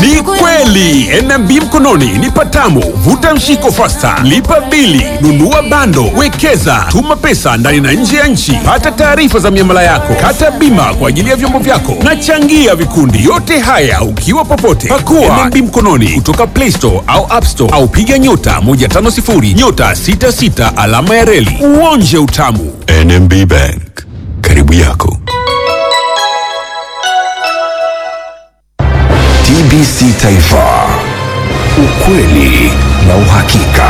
Ni kweli NMB mkononi ni patamu. Vuta mshiko fasta, lipa bili, nunua bando, wekeza, tuma pesa ndani na nje ya nchi, pata taarifa za miamala yako, kata bima kwa ajili ya vyombo vyako na changia vikundi. Yote haya ukiwa popote. Pakua NMB mkononi kutoka Play Store au App Store au piga nyota 150 nyota 66 alama ya reli uonje utamu. NMB Bank, karibu yako. TBC Taifa, ukweli na uhakika.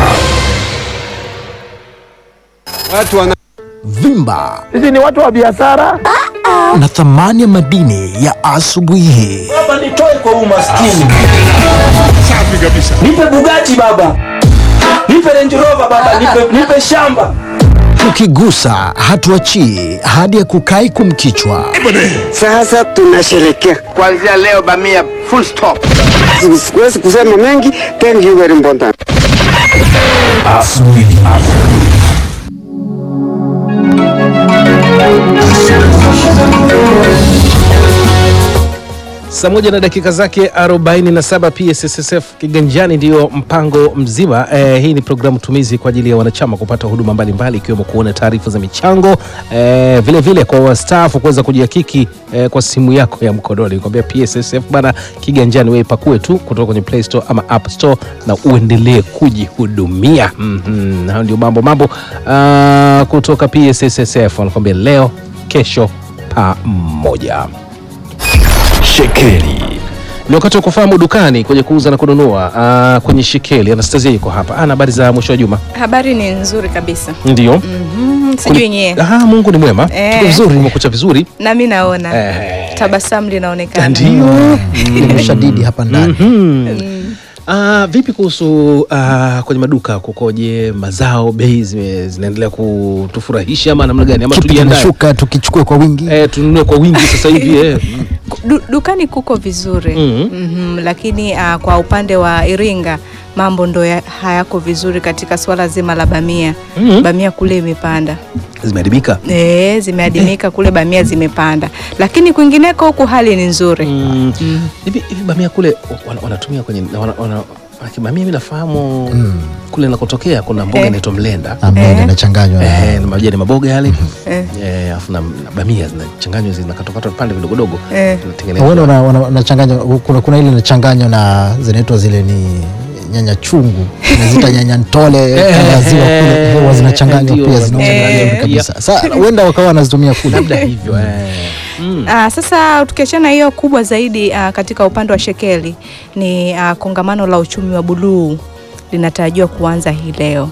Watu wana Vimba Sisi ni watu wa biashara. na thamani ya madini ya asubuhi hii. Baba, nitoe kwa umaskini. Nipe Bugatti baba, nipe Range Rover baba, nipe, nipe shamba. Tukigusa hatuachii hadi ya kukai kumkichwa. Sasa tunasherekea. kuanzia leo bamia full stop. Siwezi kusema mengi. Thank you very important. Saa moja na dakika zake 47 PSSSF kiganjani ndiyo mpango mzima. Eh, hii ni programu tumizi kwa ajili ya wanachama kupata huduma mbalimbali ikiwemo kuona taarifa za michango eh, vile vile kwa wastaafu kuweza kujihakiki eh, kwa simu yako ya mkononi. Nikwambia PSSF bana, kiganjani wewe ipakue tu kutoka kwenye Play Store ama App Store na uendelee kujihudumia. Mhm, hayo ndio mambo mambo ah, kutoka PSSSF wanakwambia leo, kesho pamoja. Shekeli Ni wakati wa kufahamu dukani kwenye kuuza na kununua ah, kwenye Shekeli. Anastasia yuko hapa. Ana habari za mwisho wa juma? Habari ni nzuri kabisa. Ndio. Mm, sijui nyie. Ah, Mungu ni mwema. Eh. Tuko vizuri, umekucha vizuri. Na mimi naona Eh. tabasamu linaonekana. Ndio. Ni mshadidi hapa ndani. Ah, vipi kuhusu ah, kwenye maduka kukoje? Mazao, bei zime- zinaendelea kutufurahisha ama namna gani? Ama Kipi tujiandae? kinashuka tukichukue kwa wingi? Eh, tununue kwa wingi sasa hivi eh. Du, dukani kuko vizuri Mhm. Mhm, lakini uh, kwa upande wa Iringa mambo ndo ya, hayako vizuri katika swala zima la bamia. Mhm. Bamia kule imepanda Zimeharibika. e, zimeadimika kule, bamia zimepanda, lakini kwingineko huku hali ni nzuri. Mm. Hivi hivi bamia kule wana- wanatumia kwenye wana, wana, manake bamia mimi nafahamu kule nakotokea kuna mboga Eh. inaitwa mlenda. Ambayo Eh. inachanganywa na Eh, na majani maboga yale Eh. Eh, alafu na, na bamia zinachanganywa zinakatokata vipande vidogodogo Eh. zinatengenezwa. Uone una- una- unachanganywa kuna, kuna ile inachanganywa na zinaitwa zile ni nyanya chungu nazita nyanya ntole kanda ya ziwa kule huwa zinachanganywa ndio, pia zinauzwa Eh. vizuri kabisa. Sasa huenda wakawa wanazitumia kule. labda hivyo eh. Mm. Ah, sasa tukiachana hiyo kubwa zaidi ah, katika upande wa shekeli ni ah, kongamano la uchumi wa buluu linatarajiwa kuanza hii leo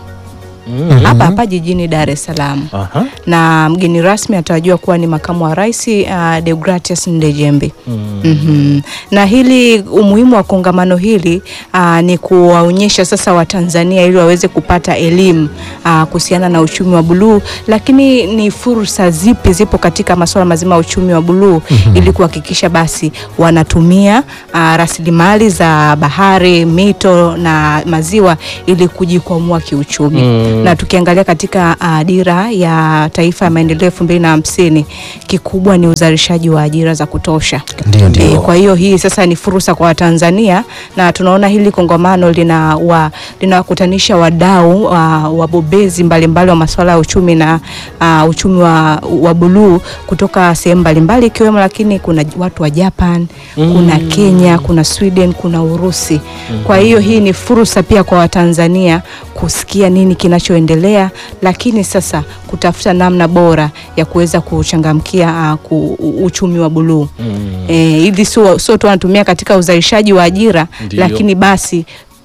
Mm. hapa hapa jijini Dar es Salaam Aha. na mgeni rasmi atarajiwa kuwa ni makamu wa rais uh, Deogratias Ndejembi. Mhm. Na hili umuhimu wa kongamano hili uh, ni kuwaonyesha sasa Watanzania ili waweze kupata elimu uh, kuhusiana na uchumi wa buluu, lakini ni fursa zipi zipo katika masuala mazima ya uchumi wa buluu ili kuhakikisha basi wanatumia uh, rasilimali za bahari, mito na maziwa ili kujikwamua kiuchumi Mm. na tukiangalia katika uh, dira ya taifa ya maendeleo elfu mbili na hamsini kikubwa ni uzalishaji wa ajira za kutosha. Ndio, ndio. Eh, kwa hiyo hii sasa ni fursa kwa Watanzania na tunaona hili kongamano lina wa, linawakutanisha wadau wa, wabobezi mbalimbali wa masuala ya uchumi na uh, uchumi wa, wa buluu kutoka sehemu mbalimbali ikiwemo, lakini kuna watu wa Japan, kuna Kenya, kuna Sweden, kuna Urusi. Kwa hiyo hii ni fursa pia kwa Watanzania kusikia nini kinachoendelea, lakini sasa kutafuta namna bora ya kuweza kuchangamkia uh, ku, u- uchumi wa buluu eh, hivi sio sio tu wanatumia katika uzalishaji wa ajira, Ndio. lakini basi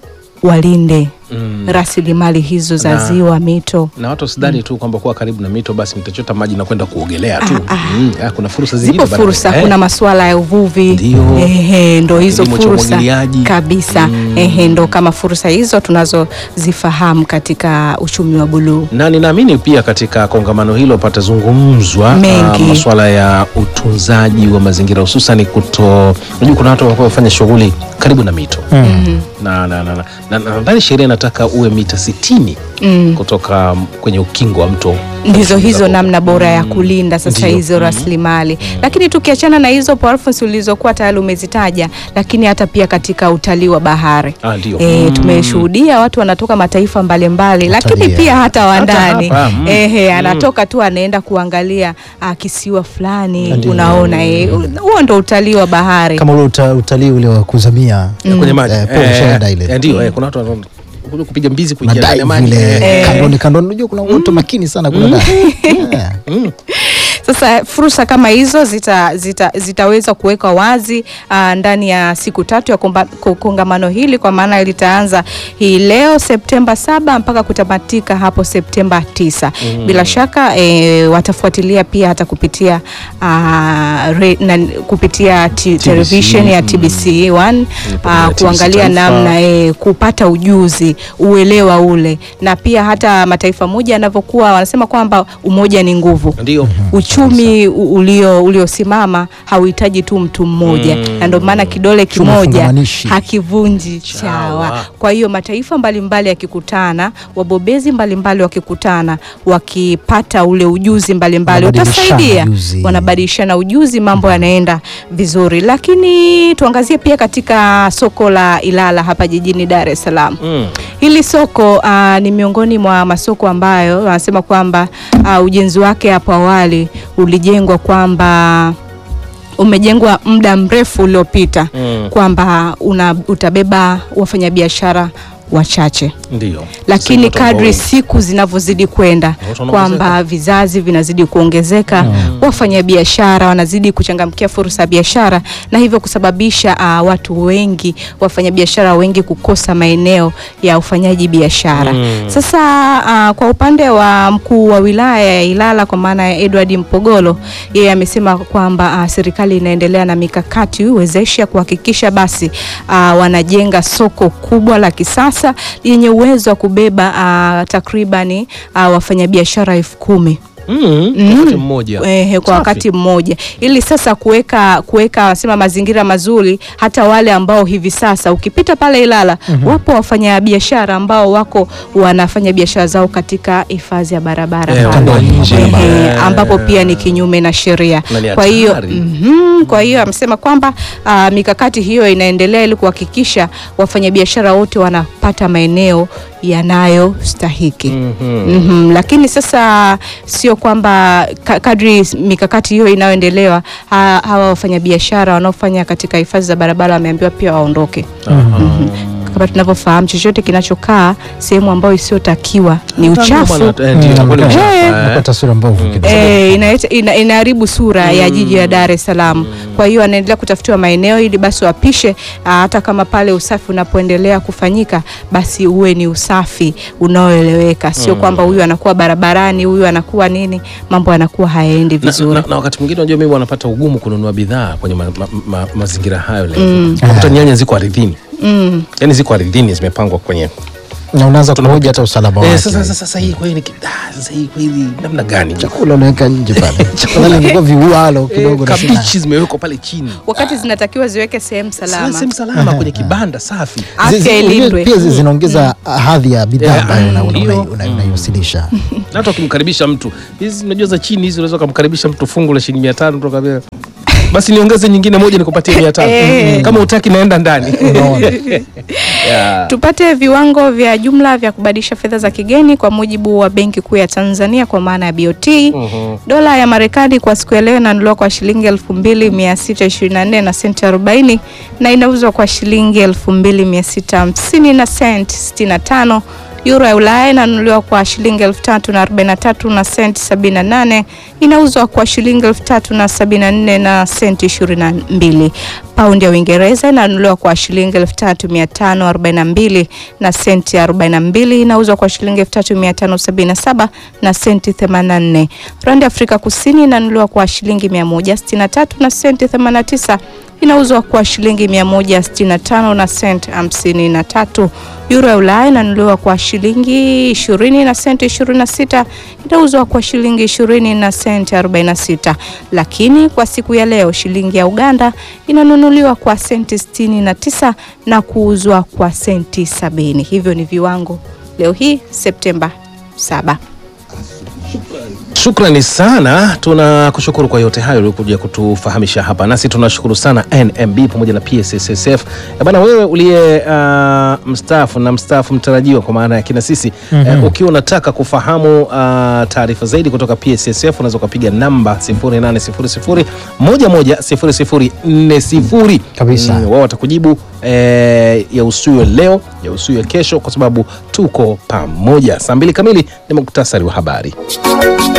walinde Mm. rasilimali hizo za Na- ziwa, mito. na watu wasidhani tu kwamba kuwa karibu na mito basi mtachota maji na kwenda kuogelea tu mm. ah, kuna fursa zingine Zipo bado. fursa, Eh. kuna masuala ya uvuvi Ndio. ehe, ndo hizo Kilimo cha fursa umwagiliaji. kabisa ehe, ndo kama fursa hizo tunazozifahamu katika uchumi wa buluu. na ninaamini pia katika kongamano hilo patazungumzwa Mengi. ah, masuala ya utunzaji wa mazingira hususan kuto unajua kuna watu wanakuwa wafanya shughuli karibu na mito Mm. na na- na- na- na- nadhani sheria inataka uwe mita 60 Mm. kutoka um, kwenye ukingo wa mto ndizo hizo Zakopo. namna bora ya kulinda sasa Ndiyo. hizo rasilimali lakini tukiachana na hizo Alphonse ulizokuwa tayari umezitaja lakini hata pia katika utalii wa bahari Ah, ndio. E, tumeshuhudia watu wanatoka mataifa mbalimbali lakini Watalii, pia hata wa Hata ndani hapa, mm. ehe, anatoka tu anaenda kuangalia ah, kisiwa fulani Ndio. unaona eh, huo ndo utalii wa bahari kama ule uta, utalii ule wa kuzamia kwenye maji Eh, Paul Sheridan ile. eh, ndio eh, kuna watu wanakuja kupiga mbizi kuingia ndani ya madai maji vile eh. kandoni kandoni unajua kuna watu makini sana kuna dai Yeah. Sasa fursa kama hizo zita, zita, zitaweza kuwekwa wazi uh, ndani ya siku tatu ya komba- ko- kongamano hili kwa maana litaanza hii leo Septemba saba mpaka kutamatika hapo Septemba tisa. Bila shaka eh, watafuatilia pia hata kupitia uh, re, na, kupitia t- television ya TBC 1 pamoja na uh, TBC kuangalia Taifa. namna eh, kupata ujuzi uelewa ule na pia hata mataifa moja yanavyokuwa wanasema kwamba umoja ni nguvu ndio uchumi u- ulio uliosimama hauhitaji tu mtu mmoja na ndio maana kidole Uchumi kimoja fungamanishi. hakivunji Chawa. chawa. Kwa hiyo mataifa mbalimbali yakikutana, wabobezi mbalimbali wakikutana, wakipata ule ujuzi mbalimbali Wanabadilishana utasaidia, ujuzi. wanabadilishana ujuzi, mambo yanaenda vizuri. Lakini tuangazie pia katika soko la Ilala hapa jijini Dar es Salaam. mm. Hili soko uh, ni miongoni mwa masoko ambayo wanasema kwamba uh, ujenzi wake hapo awali ulijengwa kwamba umejengwa muda mrefu uliopita Mm. kwamba una, utabeba wafanyabiashara wachache ndio lakini Sasa watu ambao kadri wengi. siku zinavyozidi kwenda Watu wanaongezeka. kwamba vizazi vinazidi kuongezeka wafanyabiashara wanazidi kuchangamkia fursa ya biashara na hivyo kusababisha uh, watu wengi wafanyabiashara wengi kukosa maeneo ya ufanyaji biashara Mm. sasa uh, kwa upande wa mkuu wa wilaya ya Ilala kwa maana ya Edward Mpogolo yeye amesema kwamba uh, serikali inaendelea na mikakati wezeshi ya kuhakikisha basi uh, wanajenga soko kubwa la kisasa yenye uwezo wa kubeba uh, takribani uh, wafanyabiashara elfu kumi mm. Mm. wakati mmoja Ehe, kwa Safi. wakati mmoja ili sasa kuweka kuweka wanasema mazingira mazuri hata wale ambao hivi sasa ukipita pale Ilala wapo wafanyabiashara ambao wako wanafanya biashara zao katika hifadhi ya barabara Eh, pale. wako nje. Ehe, Eh. ambapo pia ni kinyume na sheria Na ni kwa hiyo hatari. mhm, kwa hiyo amesema kwamba ah, mikakati hiyo inaendelea ili kuhakikisha wafanyabiashara wote wanapata maeneo yanayostahiki Mhm. Mhm, lakini sasa sio kwamba ka- kadri mikakati hiyo inayoendelewa ha, hawa wafanyabiashara wanaofanya katika hifadhi za barabara wameambiwa pia waondoke. Mhm. Kama tunavyofahamu chochote kinachokaa sehemu ambayo isiyotakiwa ni uchafu. Eh, ndio, itakuwa ni Mm. uchafu, Eh. eh. Inakuwa taswira mbovu kidogo. Eh, inaleta- ina- inaharibu sura ya jiji la Dar es Salaam. Kwa hiyo anaendelea kutafutiwa maeneo ili basi wapishe, ah, hata kama pale usafi unapoendelea kufanyika, basi uwe ni usafi unaoeleweka, sio kwamba huyu anakuwa barabarani, huyu anakuwa nini, mambo yanakuwa hayaendi na, vizuri. na, na wakati mwingine unajua mimi wanapata ugumu kununua bidhaa kwenye ma, ma, ma, mazingira hayo leo unakuta nyanya ziko ardhini Mm. yani ziko ardhini zimepangwa kwenye na unaanza kuhoja hata usalama eh, wake sasa, sasa, sasa hii kweli ah, sasa hii kweli namna gani chakula unaweka nje pale Afadhali ingekuwa viualo eh, kidogo na sina- kabichi zimewekwa pale chini Wakati zinatakiwa ziweke sehemu salama, sehemu salama kwenye kibanda safi Zi- afya zi- ilindwe. pia zi- zinaongeza hadhi ya bidhaa Eh, ambayo una- una- ndio. una- una- unaiwasilisha na hata ukimkaribisha mtu hizi unajua za chini hizi unaweza ukamkaribisha mtu fungu la shilingi mia tano tu ukamwambia, basi niongeze nyingine moja nikupatie mia tano Eh. kama utaki naenda ndani unaona yeah. Tupate viwango vya jumla vya kubadilisha fedha za kigeni kwa mujibu wa Benki Kuu ya Tanzania kwa maana ya BOT. Dola ya Marekani kwa siku ya leo inanunuliwa kwa shilingi 2624 na senti 40 na inauzwa kwa shilingi 2650 na senti 65. Euro ya Ulaya inanunuliwa kwa shilingi 3043 na senti 78, inauzwa kwa shilingi 3074 na senti 22. Paundi ya Uingereza inanunuliwa kwa shilingi 3542 na senti 42, inauzwa kwa shilingi 3577 na senti 84. Randi ya Afrika Kusini inanunuliwa kwa shilingi 163 na senti 89, inauzwa kwa shilingi 165 na sent 53. Euro ya Ulaya inanunuliwa kwa shilingi 20 na senti 26, inauzwa kwa shilingi 20 na senti 46. Lakini kwa siku ya leo shilingi ya Uganda inanunuliwa kwa senti 69 na kuuzwa kwa senti 70. Hivyo ni viwango leo hii Septemba 7. Shukrani sana, tunakushukuru kwa yote hayo uliokuja kutufahamisha hapa, nasi tunashukuru sana NMB pamoja na PSSSF. Eh, Bana, wewe uliye uh, mstaafu na mstaafu mtarajiwa kwa maana ya kina sisi eh, ukiwa unataka kufahamu uh, taarifa zaidi kutoka PSSF unaweza ukapiga namba 0800 110040 Kabisa. Mm, wao watakujibu eh, ya usuyo leo ya usuyo kesho, kwa sababu tuko pamoja. Saa mbili kamili ni muktasari wa habari.